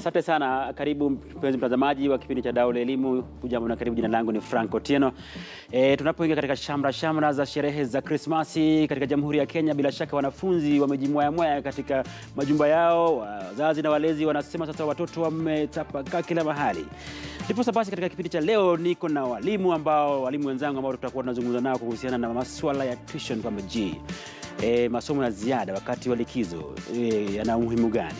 Asante sana. Karibu mpenzi mtazamaji wa kipindi cha Dau la Elimu. Hujambo na karibu. Jina langu ni Frank Otieno. E, tunapoingia katika shamra shamra za sherehe za Krismasi katika Jamhuri ya Kenya, bila shaka wanafunzi wamejimwayamwaya katika majumba yao. Wazazi na walezi wanasema sasa watoto wametapakaa kila mahali. Ndiposa basi katika kipindi cha leo niko na walimu ambao walimu wenzangu ambao tutakuwa tunazungumza nao kuhusiana na masuala ya tuition kwamba je, e, masomo ya ziada wakati wa likizo e, yana umuhimu gani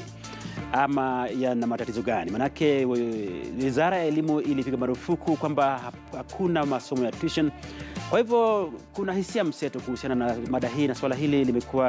ama yana matatizo gani? Manake wizara ya elimu ilipiga marufuku kwamba hakuna masomo ya tuition. Kwa hivyo kuna hisia mseto kuhusiana na mada hii, na swala hili limekuwa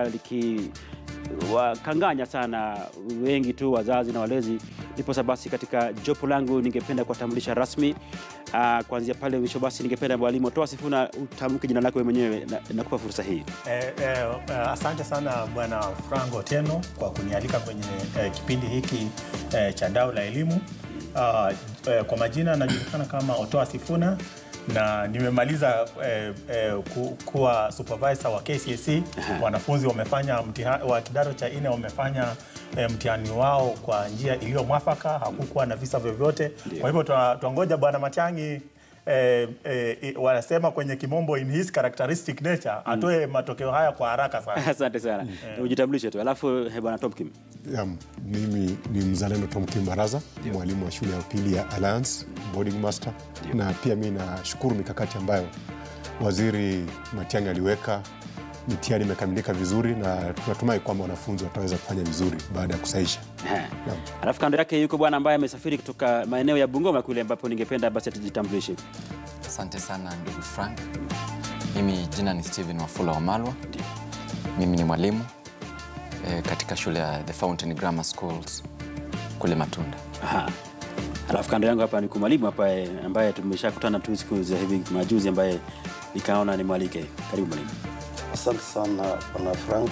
likiwakanganya sana wengi tu wazazi na walezi. Ndiposa basi katika jopo langu ningependa kuwatambulisha rasmi uh, kuanzia pale mwisho. Basi ningependa mwalimu Toa Sifuna utamke jina lako wewe mwenyewe, na- nakupa fursa hii. Eh, eh, eh, asante sana Bwana Frank Otieno kwa kunialika kwenye eh, kipindi hiki eh, cha Dau la Elimu. Ah, eh, kwa majina najulikana kama Otoa Sifuna na nimemaliza eh, eh, ku, kuwa supervisor wa KCSE. Wanafunzi wamefanya mtiha, wa kidato cha nne wamefanya eh, mtihani wao kwa njia iliyo mwafaka, hakukuwa na visa vyovyote. Kwa hivyo twa- twangoja Bwana Matiang'i eh, eh, wanasema kwenye kimombo in his characteristic nature atoe matokeo haya kwa haraka sana. Asante sana, ujitambulishe tu, alafu eh, bwana Tomkim. Ya, mimi ni mzalendo Tom Kimbaraza, mwalimu wa shule ya upili ya Alliance boarding master, na pia mi nashukuru mikakati ambayo waziri Matiang'i aliweka. Mitihani imekamilika vizuri na tunatumai kwamba wanafunzi wataweza kufanya vizuri baada ya kusaisha. Ehe. Alafu kando yake yuko bwana ambaye amesafiri kutoka maeneo ya Bungoma kule ambapo ningependa basi atujitambulishe. Asante sana ndugu Frank. Mimi jina ni Steven Wafula Wamalwa. Mimi ni mwalimu eh, katika shule ya The Fountain Grammar Schools kule Matunda. Aha. Alafu kando yangu hapa ni mwalimu hapa eh, ambaye tumeshakutana tu siku za hivi majuzi ambaye nikaona nimwalike. Karibu mwalimu. Asante sana bwana Frank.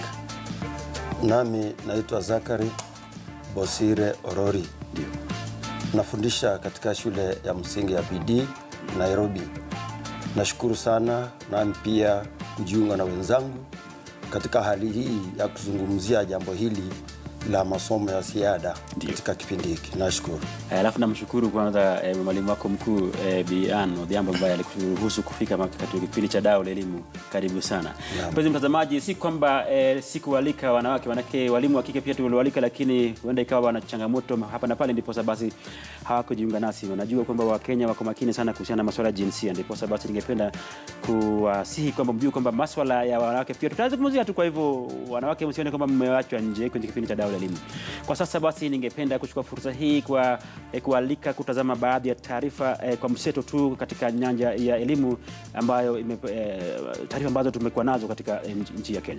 Nami naitwa Zakari Bosire Orori, Ndio. nafundisha katika shule ya msingi ya BD Nairobi. Nashukuru sana nami pia kujiunga na wenzangu katika hali hii ya kuzungumzia jambo hili la masomo ya ziada Ndio. katika kipindi hiki. Nashukuru. Eh, Alafu namshukuru kwanza eh, mwalimu wako mkuu eh, Bi Ann Odhiambo ambaye alikuruhusu kufika maka- katika kipindi cha Dau la Elimu. Karibu sana Naam. mpenzi mtazamaji, si kwamba eh, sikualika wanawake, manake walimu wa kike pia tuliwalika, lakini huenda ikawa wana changamoto hapa na pale, ndiposa basi hawakujiunga nasi. Wanajua kwamba Wakenya wako makini sana kuhusiana na masuala ya jinsia, ndiposa basi ningependa kuwasihi kwamba mjue kwamba maswala ya wanawake pia tutazungumzia tu. Kwa hivyo wanawake, msione kwamba mmewachwa nje kwenye kipindi cha Dau la Elimu. Kwa sasa basi, ningependa kuchukua fursa hii kwa eh, kualika kutazama baadhi ya taarifa eh, kwa mseto tu katika nyanja ya elimu ambayo ime, eh, taarifa ambazo tumekuwa nazo katika eh, nchi- nchi ya Kenya.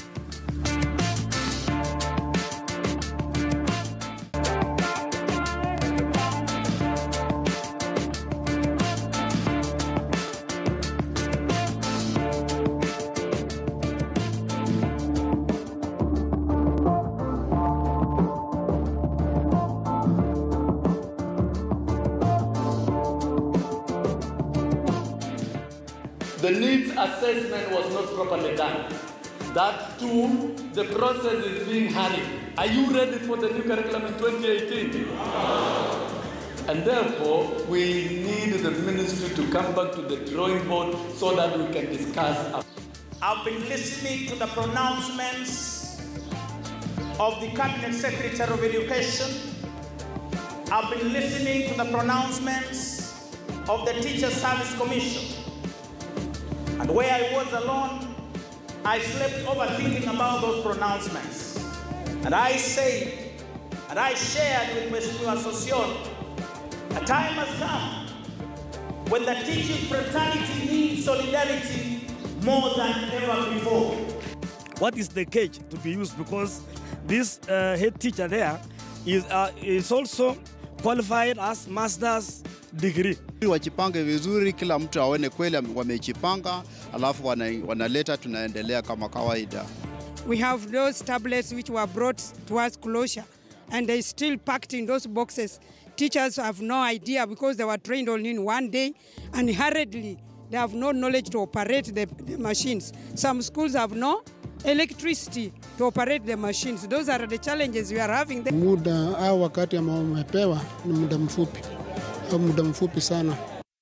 The needs assessment was not properly done. That too, the process is being hurried. Are you ready for the new curriculum in 2018? And therefore, we need the ministry to come back to the drawing board so that we can discuss. a- I've been listening to the pronouncements of the Cabinet Secretary of Education. I've been listening to the pronouncements of the Teacher Service Commission. And where I was alone, I slept overthinking about those pronouncements. And I said, and I shared with Mheshimiwa Sossion, a time has come when the teaching fraternity needs solidarity more than ever before. what is the cage to be used because this uh, head teacher there is, uh, is also qualified as master's degree. Wajipange vizuri, kila mtu aone kweli ame- wamejipanga, alafu wana, wanaleta, tunaendelea kama kawaida. We have those tablets which were brought towards closure and they still packed in those boxes. Teachers have no idea because they were trained only in one day and hurriedly they have no knowledge to operate the, the machines. Some schools have no electricity to operate the machines. Those are the challenges we are having. there. Muda au wakati ambao umepewa ni muda mfupi au muda mfupi sana.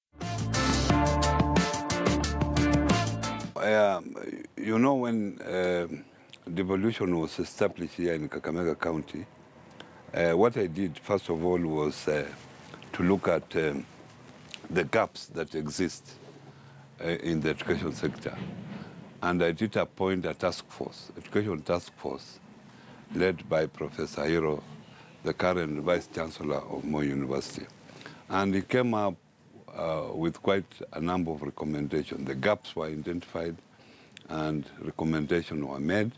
Um, you know, when um devolution was established here in Kakamega County, uh, what I did first of all was uh, to look at um, the gaps that exist uh, in the education sector. And I did appoint a task force, education task force, led by Professor Hiro, the current Vice Chancellor of Moi University. And he came up uh, with quite a number of recommendations. The gaps were identified and recommendations were made.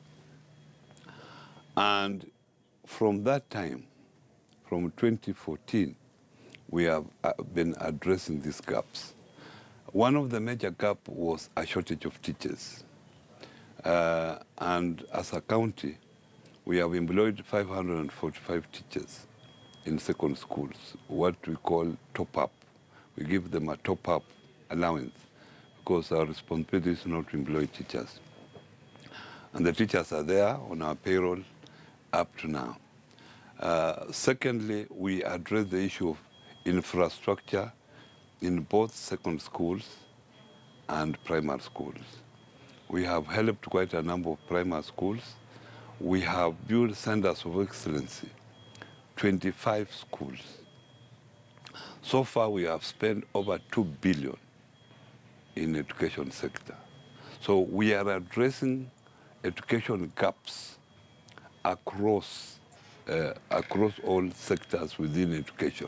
And from that time, from 2014, we have uh, been addressing these gaps. One of the major gaps was a shortage of teachers. Uh, and as a county, we have employed 545 teachers in second schools, what we call top-up. We give them a top-up allowance because our responsibility is not to employ teachers. And the teachers are there on our payroll up to now. Uh, secondly, we address the issue of infrastructure in both second schools and primary schools. We have helped quite a number of primary schools. We have built centers of excellency, 25 schools. So far, we have spent over 2 billion in education sector. So we are addressing education gaps across, uh, across all sectors within education.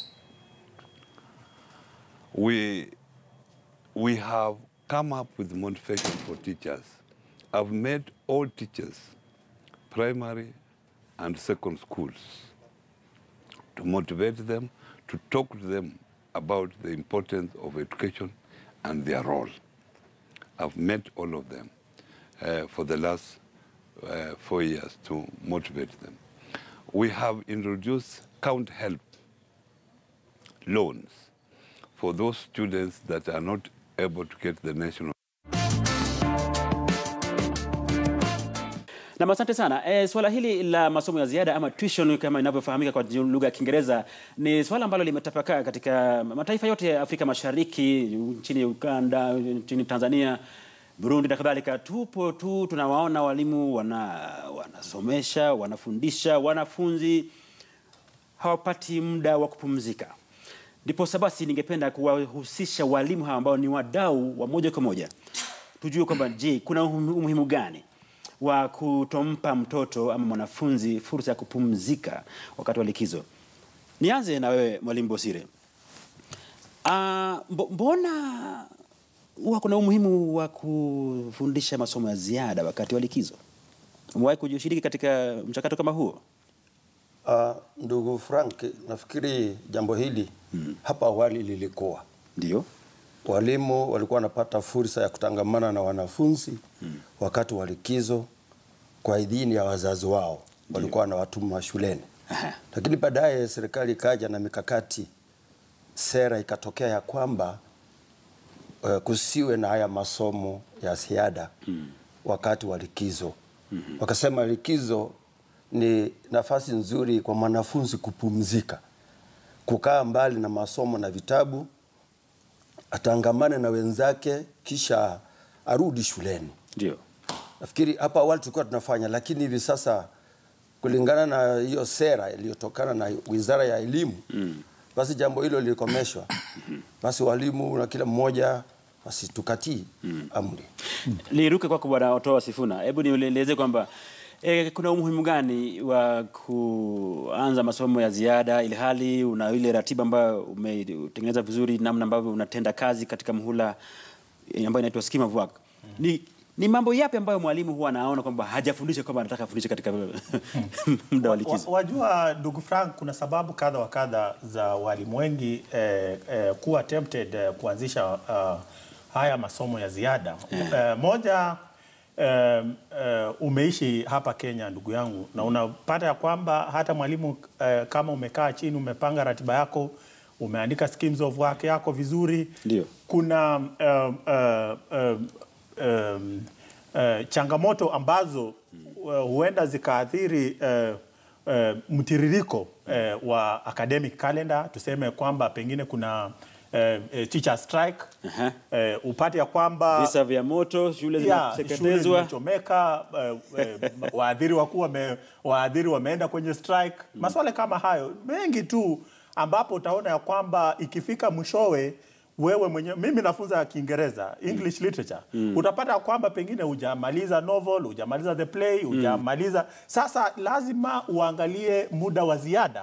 We, we have come up with motivation for teachers. I've made all teachers, primary and second schools, to motivate them, to talk to them about the importance of education and their role. I've met all of them uh, for the last uh, four years to motivate them. We have introduced count help loans for those students that are not able to get the national Na asante sana. E, swala hili la masomo ya ziada ama tuition kama inavyofahamika kwa lugha ya Kiingereza ni swala ambalo limetapakaa katika mataifa yote ya Afrika Mashariki, nchini Uganda, nchini Tanzania, Burundi na kadhalika. Tupo tu tunawaona walimu wana, wanasomesha, wanafundisha wanafunzi hawapati muda wa kupumzika. Ndiposa basi ningependa kuwahusisha walimu hawa ambao ni wadau wa moja kwa moja, tujue kwamba je, kuna umuhimu gani wa kutompa mtoto ama mwanafunzi fursa ya kupumzika wakati wa likizo. Nianze na wewe Mwalimu Bosire. Ah, mbo- mbona huwa kuna umuhimu wa kufundisha masomo ya ziada wakati wa likizo? Umewahi kushiriki katika mchakato kama huo? Uh, ndugu Frank, nafikiri jambo hili hmm. hapa awali lilikuwa ndio walimu walikuwa wanapata fursa ya kutangamana na wanafunzi hmm. wakati wa likizo kwa idhini ya wazazi wao, walikuwa wanawatuma shuleni, lakini baadaye serikali ikaja na mikakati, sera ikatokea ya kwamba uh, kusiwe na haya masomo ya ziada hmm. wakati wa likizo hmm. wakasema likizo ni nafasi nzuri kwa mwanafunzi kupumzika, kukaa mbali na masomo na vitabu, atangamane na wenzake, kisha arudi shuleni. Ndio. Nafikiri hapa awali tulikuwa tunafanya, lakini hivi sasa kulingana na hiyo sera iliyotokana na Wizara ya Elimu mm. basi jambo hilo lilikomeshwa. Basi walimu na kila mmoja basi tukatii mm. amri. Niruke kwako Bwana Otoa Sifuna, hebu nieleze kwamba E, kuna umuhimu gani wa kuanza masomo ya ziada ili hali una ile ratiba ambayo umetengeneza vizuri, namna ambavyo unatenda kazi katika mhula eh, ambayo inaitwa scheme of work. Ni, ni mambo yapi ambayo mwalimu huwa anaona kwamba hajafundisha kwamba anataka afundishe katika muda wa likizo? Wa- Wajua ndugu Frank, kuna sababu kadha wa kadha za walimu wengi eh, eh, kuwa tempted eh, kuanzisha uh, haya masomo ya ziada eh, moja eh, eh, umeishi hapa Kenya ndugu yangu, na unapata ya kwamba hata mwalimu eh, kama umekaa chini umepanga ratiba yako umeandika schemes of work yako vizuri Ndio. kuna um, uh, um, um, uh, changamoto ambazo uh, huenda zikaathiri uh, uh, mtiririko uh, wa academic calendar. Tuseme kwamba pengine kuna uh, uh, teacher strike Aha. uh, upate ya kwamba Visa vya moto, shule Yeah, shule zinateketezwa. zimechomeka, uh, uh, waadhiri wakuu wame, waadhiri wameenda kwenye strike. Maswala kama hayo mengi tu, ambapo utaona ya kwamba ikifika mwishowe wewe mwenyewe, mimi nafunza Kiingereza English literature Mm. utapata ya kwamba pengine hujamaliza novel, hujamaliza the play, hujamaliza sasa, lazima uangalie muda wa ziada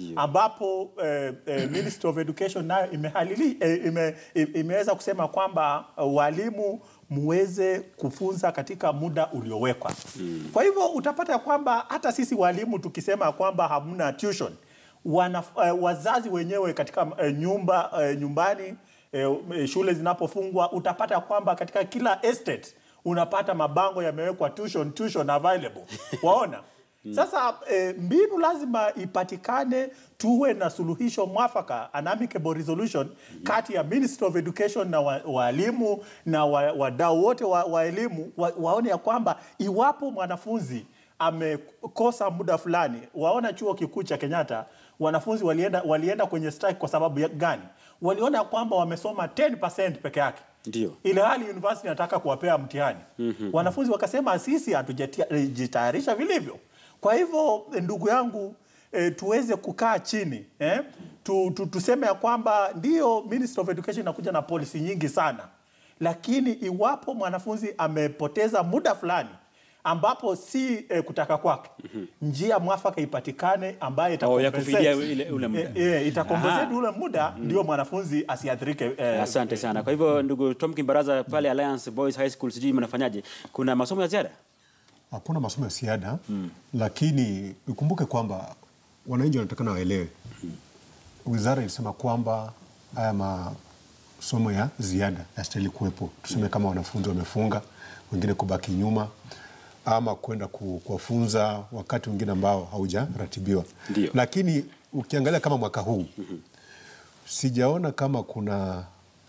ambapo eh, eh, Ministry of Education nayo imehalili eh, ime, im- imeweza kusema kwamba uh, walimu muweze kufunza katika muda uliowekwa. Kwa hivyo utapata kwamba hata sisi walimu tukisema kwamba hamna tuition wana, uh, wazazi wenyewe katika uh, nyumba uh, nyumbani uh, shule zinapofungwa utapata kwamba katika kila estate unapata mabango yamewekwa tuition, tuition available waona sasa eh, mbinu lazima ipatikane, tuwe na suluhisho mwafaka, an amicable resolution kati ya Ministry of Education na wa- walimu na wa- wadau wote wa, wa elimu wa, waone ya kwamba iwapo mwanafunzi amekosa muda fulani, waona chuo kikuu cha Kenyatta wanafunzi walienda, walienda kwenye strike kwa sababu ya gani? Waliona ya kwamba wamesoma 10% peke yake Ndio. ile hali university inataka kuwapea mtihani Mhm. wanafunzi wakasema sisi hatujajitayarisha vilivyo. Kwa hivyo ndugu yangu e, tuweze kukaa chini eh? tu, tu, tuseme ya kwamba ndio Ministry of Education inakuja na policy nyingi sana, lakini iwapo mwanafunzi amepoteza muda fulani ambapo si eh, kutaka kwake njia mwafaka ipatikane ambayo Oh, ya itacompensate- kufidia ile- ule muda. Eh, eh, itacompensate Aha. ule muda ndio mwanafunzi asiathirike eh, Asante sana. Kwa hivyo ndugu Tom Kimbaraza pale Alliance Boys High School, sijui mnafanyaje? Kuna masomo ya ziada? Hakuna masomo ya ziada lakini ukumbuke kwamba wananchi wanatakana waelewe. Wizara ilisema kwamba haya masomo ya ziada yastahili kuwepo, tuseme kama wanafunzi wamefunga, wengine kubaki nyuma ama kwenda ku- kuwafunza wakati mwingine ambao haujaratibiwa. Ndio. Lakini ukiangalia kama mwaka huu sijaona kama kuna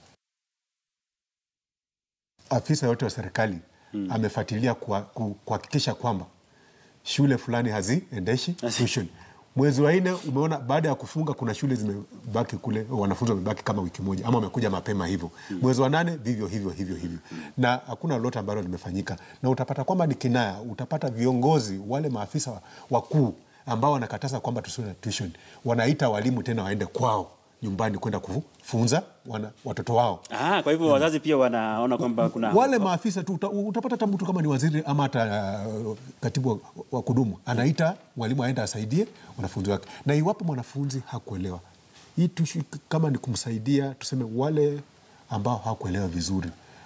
afisa yote wa serikali amefuatilia kwa- ku- kuhakikisha kwamba shule fulani haziendeshi tuition. Mwezi wa nne umeona baada ya kufunga kuna shule zimebaki kule, wanafunzi wamebaki kama wiki moja ama wamekuja mapema hivyo. Mwezi wa nane vivyo hivyo hivyo hivyo, na hakuna lolote ambalo limefanyika, na utapata kwamba ni kinaya. Utapata viongozi wale maafisa wakuu ambao wanakataza kwamba tusiwe na tuition, wanaita walimu tena waende kwao nyumbani kwenda kufunza wana, watoto wao Ah, kwa hivyo wazazi pia wanaona kwamba kuna wale maafisa tu uta, utapata hata mtu kama ni waziri ama hata uh, katibu wa, wa kudumu anaita mwalimu aende asaidie wanafunzi wake, na iwapo mwanafunzi hakuelewa hii tushu, kama ni kumsaidia, tuseme wale ambao hakuelewa vizuri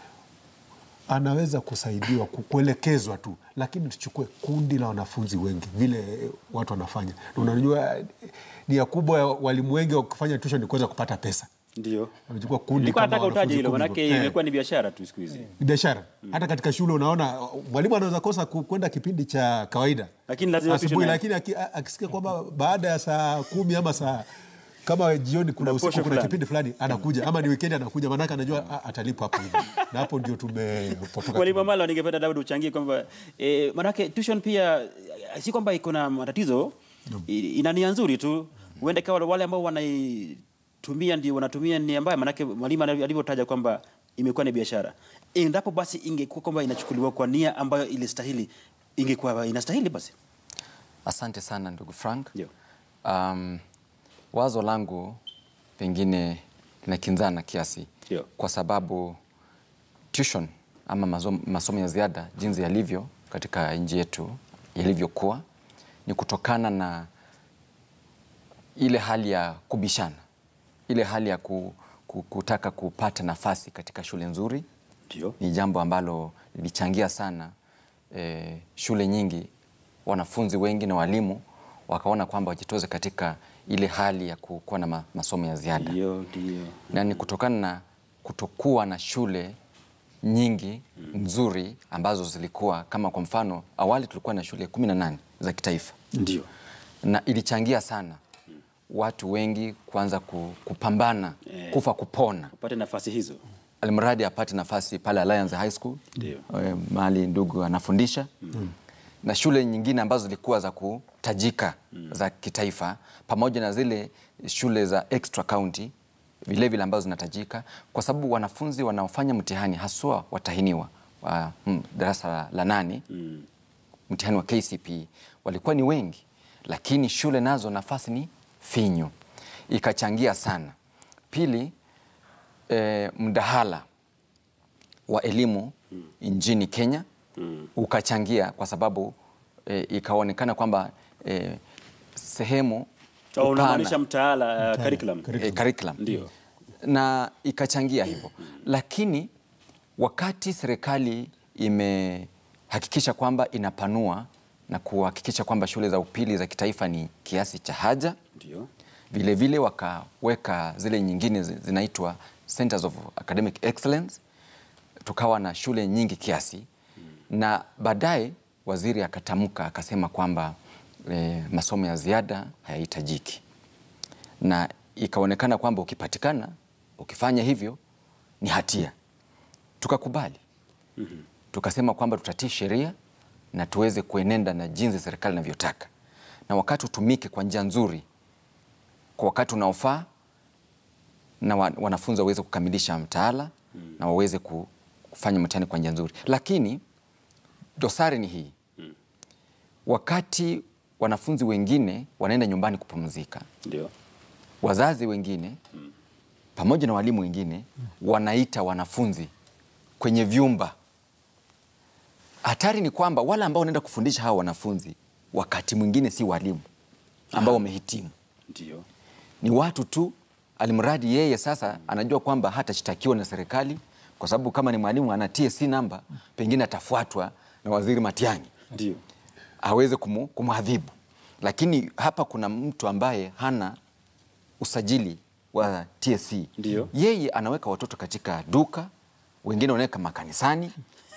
anaweza kusaidiwa ku- kuelekezwa tu, lakini tuchukue kundi la wanafunzi wengi vile eh, watu wanafanya. Na unajua eh, nia kubwa ya walimu wengi wa kufanya tuition ni kuweza kupata pesa. Ndio. Wamechukua kundi Nilikuwa kama nataka utaje wanafunzi hilo kumi manake hivyo. Eh imekuwa ni biashara tu siku hizi. ni biashara hata katika shule unaona mwalimu anaweza kosa ku- kwenda kipindi cha kawaida Lakini lazima asubuhi tuition lakini aki- a- akisikia kwamba baada ya saa kumi ama saa kama jioni kuna usiku posho kuna fulani. kipindi fulani anakuja ama ni weekend anakuja maanake anajua ah, atalipwa hapo hivyo na hapo ndio tumepotoka Mwalimu Amalo, ningependa David uchangie kwamba eh, manake tuition pia eh, si kwamba iko na matatizo, i- ina nia nzuri tu, huenda ikawa wale ambao wanaitumia ndio wanatumia nia mbaya, manake mwalimu alivyo- alivyotaja kwamba imekuwa ni biashara. Endapo basi ingekuwa kwamba inachukuliwa kwa nia ambayo ilistahili, ingekuwa inastahili basi. Asante sana ndugu Frank. Um, wazo langu pengine linakinzana kiasi Ndio. kwa sababu tuition ama masomo, masomo ya ziada jinsi yalivyo katika nchi yetu yalivyokuwa ni kutokana na ile hali ya kubishana, ile hali ya ku, ku, kutaka kupata nafasi katika shule nzuri. Ndio. Ni jambo ambalo lilichangia sana eh, shule nyingi, wanafunzi wengi na walimu wakaona kwamba wajitoze katika ile hali ya ku- kuwa na ma, masomo ya ziada Ndio, ndio. na ni kutokana na kutokuwa na shule nyingi nzuri ambazo zilikuwa kama kwa mfano awali tulikuwa na shule kumi na nane za kitaifa Ndio. na ilichangia sana watu wengi kuanza ku- kupambana Eh. kufa kupona Upate nafasi hizo. alimradi apate nafasi pale Alliance High School Ndio. eh, mahali ndugu anafundisha na shule nyingine ambazo zilikuwa za kutajika za kitaifa pamoja na zile shule za extra county vile vile ambazo zinatajika, kwa sababu wanafunzi wanaofanya mtihani haswa watahiniwa wa mm, darasa la, la nane mtihani wa KCPE walikuwa ni wengi, lakini shule nazo nafasi ni finyu, ikachangia sana. Pili, eh, mdahala wa elimu nchini Kenya ukachangia kwa sababu eh, ikaonekana kwamba eh, sehemu Au upana- unamaanisha mtaala uh, curriculum. eh, curriculum. Ndio. na ikachangia hivyo, lakini wakati serikali imehakikisha kwamba inapanua na kuhakikisha kwamba shule za upili za kitaifa ni kiasi cha haja, Ndio. vile vile wakaweka zile nyingine zi- zinaitwa Centers of Academic Excellence, tukawa na shule nyingi kiasi na baadaye waziri akatamka akasema kwamba e, masomo ya ziada hayahitajiki, na ikaonekana kwamba ukipatikana ukifanya hivyo ni hatia. Tukakubali, tukasema kwamba tutatii sheria na tuweze kuenenda na jinsi serikali inavyotaka, na wakati utumike kwa njia nzuri kwa wakati unaofaa na wa- wanafunzi waweze kukamilisha mtaala na waweze ku- kufanya mtihani kwa njia nzuri. Lakini dosari ni hii, wakati wanafunzi wengine wanaenda nyumbani kupumzika, Ndio. wazazi wengine pamoja na walimu wengine wanaita wanafunzi kwenye vyumba. Hatari ni kwamba wale ambao wanaenda kufundisha hawa wanafunzi wakati mwingine si walimu ambao wamehitimu Ndio. ni watu tu, alimradi yeye sasa anajua kwamba hatashtakiwa na serikali, kwa sababu kama ni mwalimu ana TSC namba, pengine atafuatwa na waziri Matiang'i Ndio. aweze kumu, kumwadhibu. Lakini hapa kuna mtu ambaye hana usajili wa TSC. Ndio. Yeye anaweka watoto katika duka, wengine wanaweka makanisani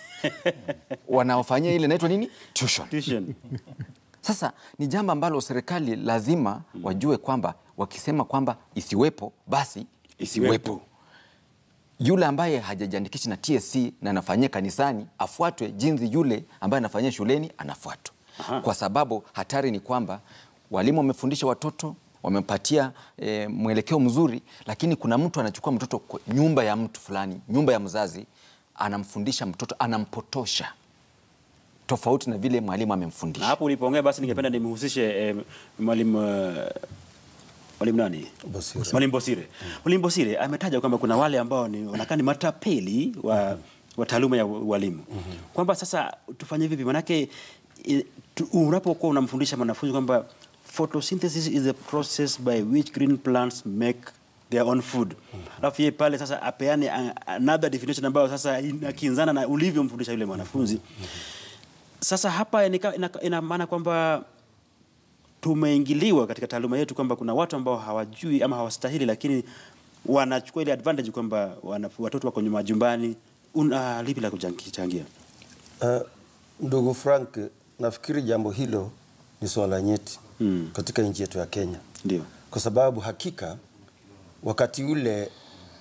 wanaofanyia ile inaitwa nini tuition. Tuition. Sasa ni jambo ambalo serikali lazima wajue kwamba wakisema kwamba isiwepo basi isiwepo. Yule ambaye hajajiandikisha na TSC na anafanyia kanisani afuatwe jinsi yule ambaye anafanyia shuleni anafuatwa, kwa sababu hatari ni kwamba walimu wamefundisha watoto wamempatia e, mwelekeo mzuri, lakini kuna mtu anachukua mtoto kwa nyumba ya mtu fulani, nyumba ya mzazi, anamfundisha mtoto, anampotosha tofauti na vile mwalimu amemfundisha. Na hapo ulipoongea basi ningependa nimhusishe eh, mwalimu eh, mwalimu nani? Bosire. Mwalimu Bosire. Mwalimu Bosire ametaja kwamba kuna wale ambao ni wanakaa ni matapeli wa, wa taaluma ya ualimu kwamba sasa tufanye vipi? Manake eh, tu- unapokuwa unamfundisha mwanafunzi kwamba photosynthesis is a process by which green plants make their own food, alafu yeye pale sasa apeane a- another definition ambayo sasa inakinzana na ulivyomfundisha yule mwanafunzi. Sasa hapa ina, ina, ina maana kwamba tumeingiliwa katika taaluma yetu kwamba kuna watu ambao hawajui ama hawastahili, lakini wanachukua ile advantage kwamba wana- watoto wako nyuma majumbani. Una lipi la kuchangia? Uh, ndugu Frank, nafikiri jambo hilo ni swala nyeti Mm. katika nchi yetu ya Kenya, Ndio. kwa sababu hakika wakati ule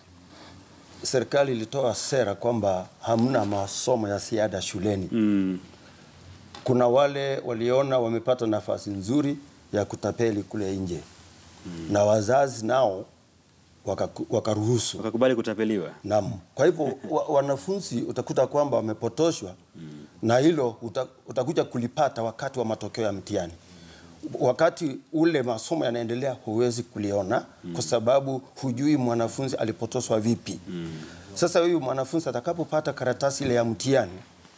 serikali ilitoa sera kwamba hamna masomo ya ziada shuleni. Mm. Kuna wale waliona wamepata nafasi nzuri ya kutapeli kule nje na wazazi nao wakaku- wakaruhusu Wakakubali kutapeliwa. Naam. Kwa hivyo wa, wanafunzi utakuta kwamba wamepotoshwa na hilo uta, utakuja kulipata wakati wa matokeo ya mtihani. Wakati ule masomo yanaendelea, huwezi kuliona kwa sababu hujui mwanafunzi alipotoshwa vipi. Sasa huyu mwanafunzi atakapopata karatasi ile ya mtihani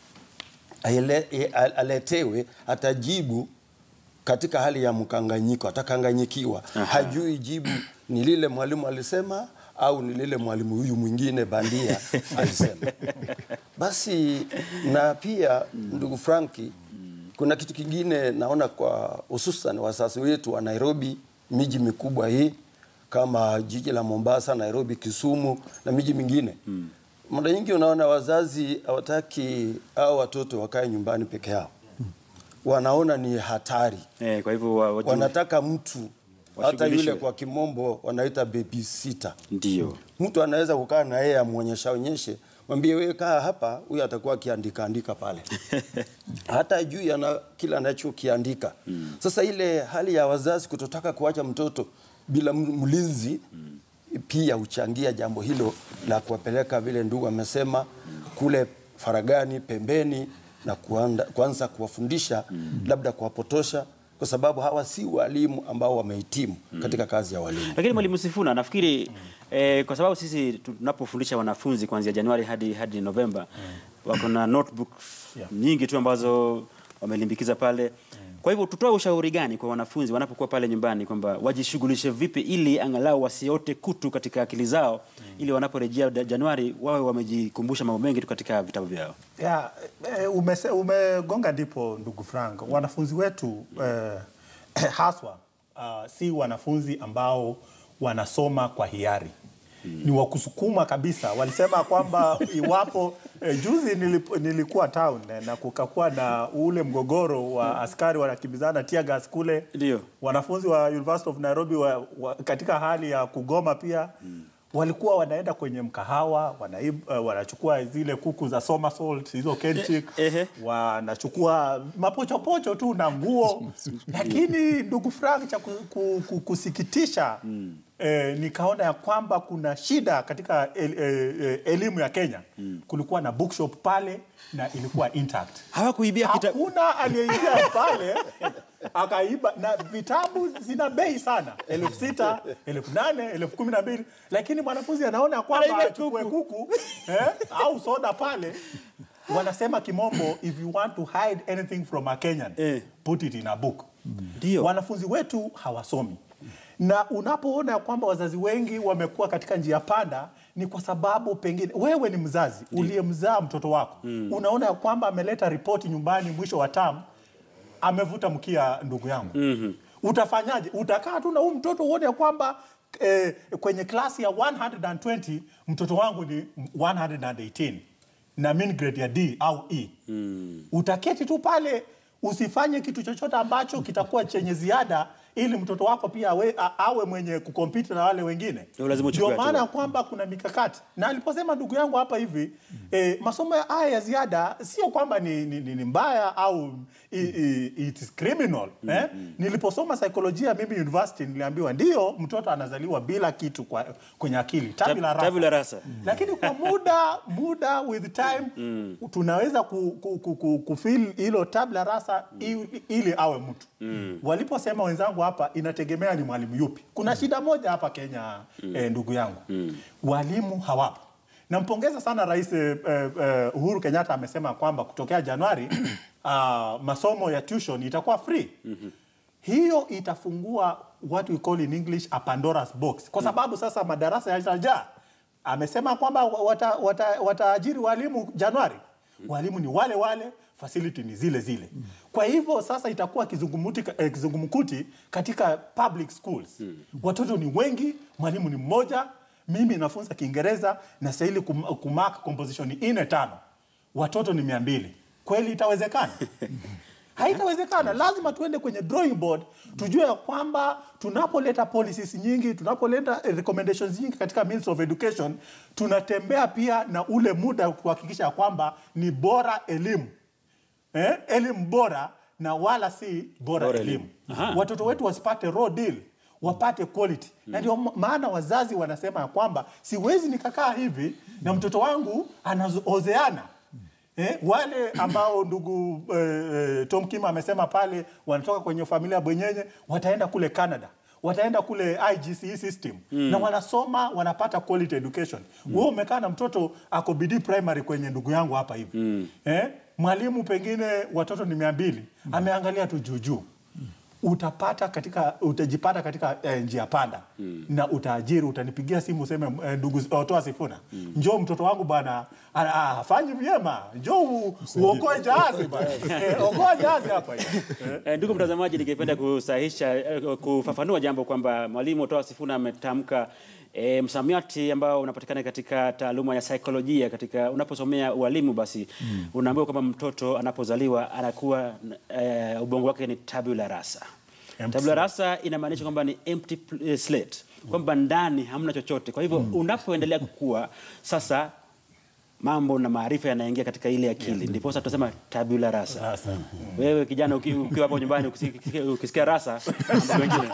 aele- e- a- aletewe, atajibu katika hali ya mkanganyiko, atakanganyikiwa, hajui jibu ni lile mwalimu alisema au ni lile mwalimu huyu mwingine bandia alisema. Basi na pia ndugu Franki, kuna kitu kingine naona kwa hususan wazazi wetu wa Nairobi, miji mikubwa hii kama jiji la Mombasa, Nairobi, Kisumu na miji mingine mara nyingi unaona wazazi hawataki au watoto wakae nyumbani peke yao, wanaona ni hatari Eh, kwa hivyo wa, wajue- wanataka mtu hata Washughulishwe. yule kwa kimombo wanaita babysitter. Ndio. Mtu anaweza kukaa na yeye amwonyesha onyeshe mwambie wewe kaa hapa, huyu atakuwa akiandika andika pale hata juu ana kila anachokiandika. Sasa ile hali ya wazazi kutotaka kuacha mtoto bila m- mlinzi pia huchangia jambo hilo la kuwapeleka vile ndugu amesema kule faragani pembeni na kuanda, kuanza kuwafundisha labda kuwapotosha kwa sababu hawa si walimu ambao wamehitimu katika kazi ya walimu. Lakini mwalimu Sifuna, nafikiri eh, kwa sababu sisi tunapofundisha wanafunzi kuanzia Januari hadi hadi Novemba wako na notebooks Yeah. nyingi tu ambazo wamelimbikiza pale. Kwa hivyo tutoe ushauri gani kwa wanafunzi wanapokuwa pale nyumbani kwamba wajishughulishe vipi ili angalau wasiote kutu katika akili zao ili wanaporejea da- Januari wawe wamejikumbusha mambo mengi tu katika vitabu vyao. Ya, eh, umese, umegonga ndipo ndugu Frank. Wanafunzi wetu eh, haswa uh, si wanafunzi ambao wanasoma kwa hiari ni wa kusukuma kabisa. Walisema kwamba iwapo eh, juzi nilip, nilikuwa town eh, na kukakuwa na ule mgogoro wa askari wanakimbizana tear gas kule, Ndio. wanafunzi wa University of Nairobi wa, wa, katika hali ya kugoma pia walikuwa wanaenda kwenye mkahawa wanaib, uh, wanachukua zile kuku za somersault hizo kenchik wanachukua mapochopocho tu na nguo lakini ndugu Frank cha ku, ku, ku, kusikitisha eh, nikaona ya kwamba kuna shida katika el, eh, eh, elimu ya Kenya kulikuwa na bookshop pale na ilikuwa intact hawakuibia hakuna aliyeingia pale akaiba na vitabu zina bei sana elfu sita elfu nane elfu kumi na mbili lakini mwanafunzi anaona kwamba achukue kuku eh, au soda pale wanasema kimombo if you want to hide anything from a Kenyan put it in a book Ndio. wanafunzi wetu hawasomi na unapoona ya kwamba wazazi wengi wamekuwa katika njia panda ni kwa sababu pengine wewe ni mzazi uliyemzaa mtoto wako mm. unaona ya kwamba ameleta ripoti nyumbani mwisho wa tam amevuta mkia ndugu yangu mm-hmm. utafanyaje utakaa tu na huu mtoto uone ya kwamba eh, kwenye klasi ya 120 mtoto wangu ni 118 na mean grade ya D au E mm. utaketi tu pale usifanye kitu chochote ambacho kitakuwa chenye ziada ili mtoto wako pia awe, a, awe mwenye kukompiti na wale wengine. Ndio lazima uchukue Ndio maana hatua. ya kwamba kuna mikakati na aliposema ndugu yangu hapa hivi eh, masomo ya haya ya ziada sio kwamba ni, ni, ni, ni mbaya au i, i, it is criminal eh? Niliposoma saikolojia mimi university niliambiwa ndio mtoto anazaliwa bila kitu kwa, kwenye akili tabula rasa. Tabula rasa. Lakini kwa muda muda with time tunaweza ku, ku, ku, ku, kufeel hilo tabla rasa ili, ili awe mtu waliposema wenzangu hapa inategemea ni mwalimu yupi. Kuna shida moja hapa Kenya eh, ndugu yangu walimu hawapo. Nampongeza sana Rais eh, eh, Uhuru Kenyatta amesema kwamba kutokea Januari uh, masomo ya tuition itakuwa free hiyo itafungua what we call in English a Pandora's box, kwa sababu sasa madarasa yatajaa. Amesema kwamba wataajiri wata, wata wataajiri walimu Januari, walimu ni wale wale, facility ni zile zile. Kwa hivyo sasa itakuwa kizungumuti, eh, kizungumkuti katika public schools. Watoto ni wengi, mwalimu ni mmoja. Mimi nafunza Kiingereza na stahili kum, kumark composition ine tano, watoto ni mia mbili. Kweli itawezekana? haitawezekana. Lazima tuende kwenye drawing board, tujue ya kwamba tunapoleta policies nyingi, tunapoleta eh, recommendations nyingi katika means of education, tunatembea pia na ule muda kuhakikisha ya kwamba ni bora elimu eh, elimu bora na wala si bora, Bora elimu. elimu. Aha. Watoto wetu wasipate raw deal wapate quality na ndio maana wazazi wanasema ya kwamba siwezi nikakaa hivi na mtoto wangu anaozeana Eh, wale ambao ndugu eh, eh, Tom Kim amesema pale wanatoka kwenye familia ya bwenyenye wataenda kule Canada wataenda kule IGCE system na wanasoma wanapata quality education. Wewe umekaa na mtoto ako bidii primary kwenye ndugu yangu hapa hivi eh, mwalimu pengine watoto ni mia mbili ameangalia tu juu juu utapata katika utajipata katika eh, njia panda na utaajiri utanipigia simu useme eh, ndugu otoa sifuna njoo mtoto wangu bwana ah, ah, hafanyi vyema njoo u- uokoe jahazi bwana eh, okoa jahazi hapa hivi eh. Eh, Ndugu mtazamaji, ningependa kusahisha eh, kufafanua jambo kwamba mwalimu Otoa Sifuna ametamka e, msamiati ambao unapatikana katika taaluma ya saikolojia. Katika unaposomea ualimu, basi unaambiwa kwamba mtoto anapozaliwa anakuwa e, ubongo wake ni tabula rasa. Empty Tabula rasa inamaanisha kwamba ni empty pl- eh, slate, kwamba ndani hamna chochote. Kwa hivyo unapoendelea kukua sasa mambo na maarifa yanaingia katika ile akili ndipo sasa tunasema tabula rasa wewe kijana uki- ukiwa hapo nyumbani ukisikia, ukisikia rasa mambo mengine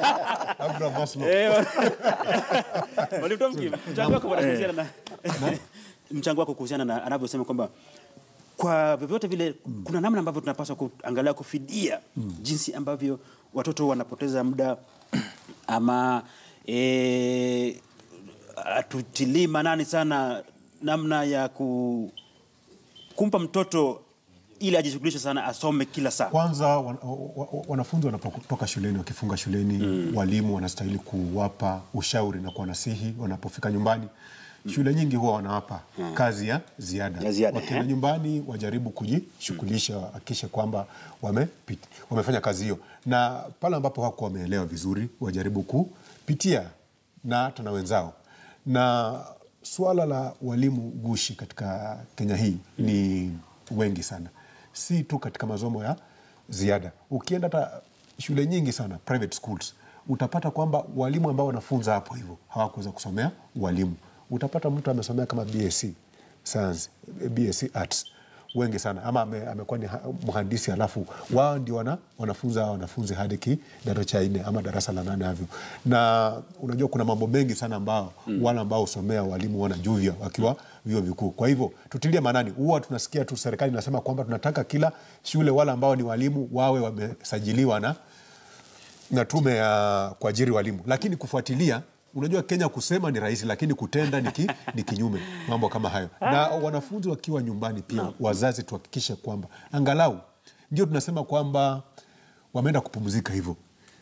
Eh, Mwalimu Tomki, mchango wako bwana kuhusiana na mchango wako kuhusiana na anavyosema kwamba kwa vyovyote vile kuna namna ambavyo tunapaswa kuangalia kufidia jinsi ambavyo watoto wanapoteza muda ama e, atutilii manani sana namna ya ku, kumpa mtoto ili ajishughulishe sana asome kila saa Kwanza wan, wa- wa- wanafunzi wanapotoka shuleni wakifunga shuleni walimu wanastahili kuwapa ushauri na kuwanasihi wanapofika nyumbani. Shule nyingi huwa wanawapa kazi ya ziada, Ya ziada, wakienda eh. nyumbani wajaribu kujishughulisha, wahakikishe kwamba wamepit, wamefanya kazi hiyo, na pale ambapo hawakuwa wameelewa vizuri wajaribu kupitia na hata na wenzao. Na suala la walimu gushi katika Kenya hii ni wengi sana, si tu katika masomo ya ziada. Ukienda hata shule nyingi sana private schools, utapata kwamba walimu ambao wanafunza hapo hivyo hawakuweza kusomea walimu. Utapata mtu amesomea kama BSc science, BSc arts wengi sana ama ame, amekuwa ni ha- mhandisi alafu wao ndio wana, wanafunza wanafunzi hadi kidato cha nne ama darasa la nane havyo, na unajua kuna mambo mengi sana ambao mm. wale ambao husomea walimu wanajuvya wakiwa vyuo vikuu. Kwa hivyo tutilie maanani, huwa tunasikia tu serikali inasema kwamba tunataka kila shule wale ambao ni walimu wawe wamesajiliwa na na tume ya kuajiri walimu, lakini kufuatilia Unajua Kenya kusema ni rahisi, lakini kutenda ni, ki, ni kinyume, mambo kama hayo. Na wanafunzi wakiwa nyumbani pia, wazazi tuhakikishe kwamba angalau, ndio tunasema kwamba wameenda kupumzika hivyo,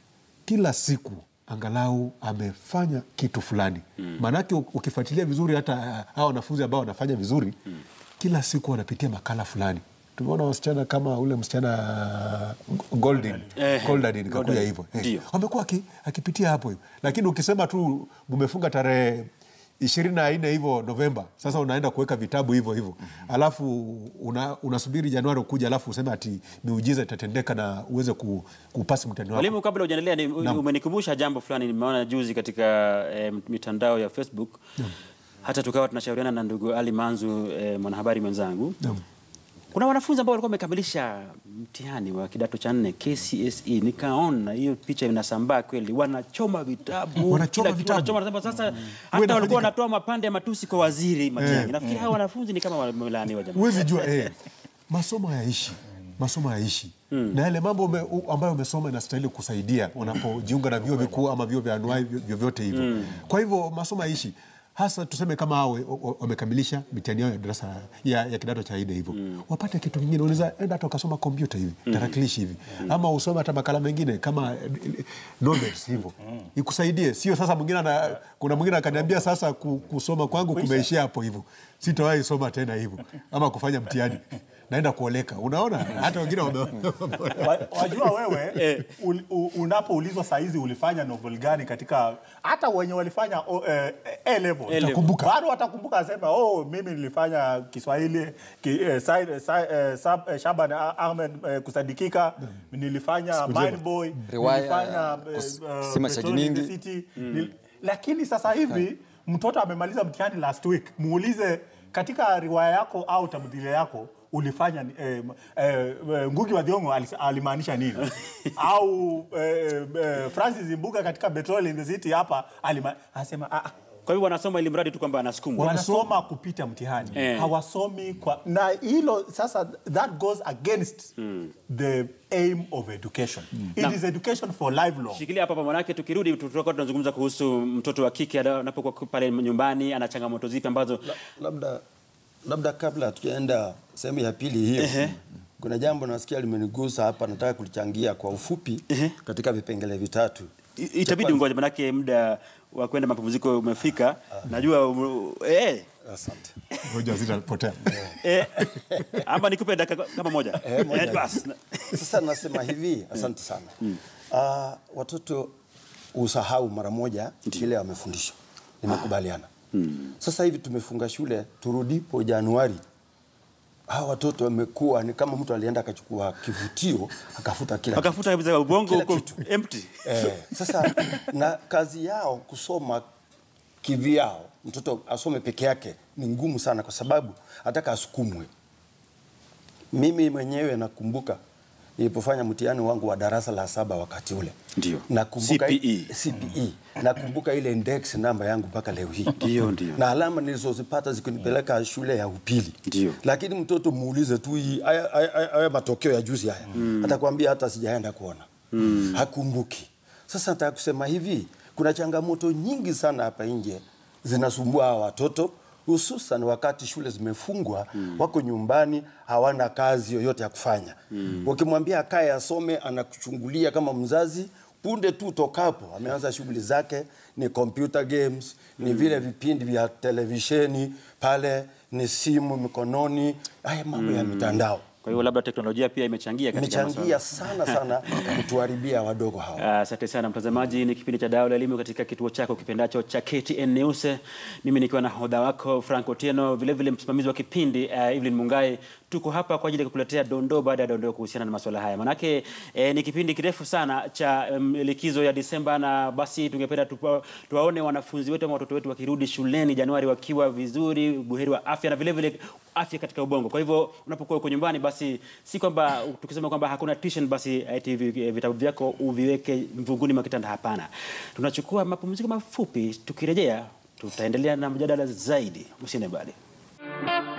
kila siku angalau amefanya kitu fulani maanake u- ukifuatilia vizuri hata uh, hawa wanafunzi ambao wanafanya vizuri kila siku wanapitia makala fulani tumeona wasichana kama ule msichana uh, Goldin Eh, Goldadin kakuya Goldadin. hivyo Eh, Ndio. wamekuwa aki- akipitia hapo hivyo lakini ukisema tu mumefunga tarehe ishirini na nne hivyo Novemba, sasa unaenda kuweka vitabu hivyo hivyo alafu una, unasubiri Januari kuja, alafu useme ati miujiza itatendeka na uweze ku, kupasi mtihani wako. Mwalimu, kabla hujaendelea, ni- Naam. umenikumbusha jambo fulani nimeona juzi katika eh, mitandao ya Facebook hata tukawa tunashauriana na ndugu Ali Manzu eh, mwanahabari mwenzangu Naam. kuna wanafunzi ambao walikuwa wamekamilisha mtihani wa kidato cha nne KCSE, nikaona hiyo picha inasambaa kweli, wanachoma vitabu, Wanachoma kila kitu vitabu. wanachoma. Nasema sasa hata inafanyika. walikuwa wanatoa mapande ya matusi kwa waziri Matiang'i. Eh. Nafikiri hawa wanafunzi ni kama wamelaaniwa jamani. huwezi jua eh, masomo hayaishi masomo hayaishi na yale mambo ume, u, ambayo umesoma inastahili kusaidia unapojiunga na vyuo vikuu ama vyuo vya anuai vyo- vyovyote hivyo kwa hivyo masomo hayaishi hasa tuseme kama hao wa- wa- wamekamilisha mitihani yao ya darasa ya, ya kidato cha nne hivyo wapate kitu kingine unaweza enda hata ukasoma kompyuta hivi tarakilishi hivi ama usome hata makala mengine kama eh, eh, novels hivyo ikusaidie sio sasa mwingine ana, kuna mwingine akaniambia sasa ku- kusoma kwangu kumeishia hapo hivyo sitawahi soma tena hivyo ama kufanya mtihani naenda kuoleka unaona hata wengine wame- Wa- wajua wewe ul- u- unapoulizwa saizi ulifanya novel gani katika hata wenye walifanya o, eh, A level Watakumbuka. bado watakumbuka asema oh, mimi nilifanya Kiswahili ki, eh, Said- Sa- eh, Sab- eh, Shaban Ah- Ahmed eh, kusadikika nilifanya Siku njema. Mind Boy Riwaya, nilifanya eh, kus- eh, kisima cha Petrol in the Jiningi. City. Nil- lakini sasa hivi mtoto amemaliza mtihani last week muulize katika riwaya yako au tamthilia yako ulifanya ni- eh, eh, eh, Ngugi wa Thiong'o alis- alimaanisha nini? au eh, eh, Francis Mbuga katika Petrol in the City hapa alima, anasema ah, ah, Kwa hivyo wanasoma ili mradi tu kwamba anasukumwa. wanasoma kupita mtihani Eh. hawasomi kwa na hilo sasa that goes against the aim of education it Naam. is education for lifelong Shikilia hapa hapa, manake tukirudi tutakuwa tunazungumza kuhusu mtoto wa kike ana- anapokuwa pale nyumbani, ana changamoto zipi ambazo labda labda kabla hatujaenda sehemu ya pili hiyo kuna jambo nasikia limenigusa hapa nataka kulichangia kwa ufupi katika vipengele vitatu i- itabidi ungoje, manake muda wa kwenda mapumziko umefika. Najua um, eh, asante ngoja zitapotea eh, ama nikupe dakika kama moja Eh, moja. Eh, basi. Sasa nasema hivi, asante sana. Ah, watoto usahau mara moja kile wamefundishwa, nimekubaliana. Sasa hivi tumefunga shule, turudipo Januari, hawa watoto wamekuwa ni kama mtu alienda akachukua kivutio akafuta kila kitu. Akafuta kabisa ubongo Kila uko kitu. empty. Eh, sasa na kazi yao kusoma kivyao, mtoto asome peke yake ni ngumu sana, kwa sababu ataka asukumwe. Mimi mwenyewe nakumbuka nilipofanya mtihani wangu wa darasa la saba wakati ule Ndio. nakumbuka CPE. CPE. Nakumbuka ile index namba yangu mpaka leo hii. Ndio, ndio. Na alama nilizozipata zikunipeleka shule ya upili. Ndio. Lakini mtoto muulize tu hii haya- haya haya- haya matokeo ya juzi haya. Atakwambia hata sijaenda kuona. Hakumbuki. Sasa nataka kusema hivi, kuna changamoto nyingi sana hapa nje zinasumbua hawa watoto hususan wakati shule zimefungwa wako nyumbani hawana kazi yoyote ya kufanya ukimwambia akae asome anakuchungulia kama mzazi punde tu tokapo ameanza shughuli zake ni computer games ni vile vipindi vya televisheni pale ni simu mikononi haya mambo ya mitandao Kwa hiyo labda teknolojia pia imechangia katika imechangia masuala. sana sana kutuharibia wadogo hawa Asante sana mtazamaji, ni kipindi cha Dau la Elimu katika kituo chako kipendacho cha KTN News. Mimi nikiwa na hodha wako Frank Otieno, vilevile msimamizi wa kipindi uh, Evelyn Mungai. Tuko hapa kwa ajili ya kukuletea dondoo baada ya dondoo kuhusiana na masuala haya, manake eh, ni kipindi kirefu sana cha um, likizo ya Disemba, na basi tungependa tupa- tuwaone wanafunzi wetu ama watoto wetu wakirudi shuleni Januari wakiwa vizuri, buheri wa afya na vilevile afya katika ubongo. Kwa hivyo unapokuwa uko nyumbani, basi si kwamba tukisema kwamba hakuna tuition, basi eti vi- vitabu vyako uviweke mvunguni mwa kitanda. Hapana, tunachukua mapumziko mafupi. Tukirejea tutaendelea na mjadala zaidi. Usiende mbali.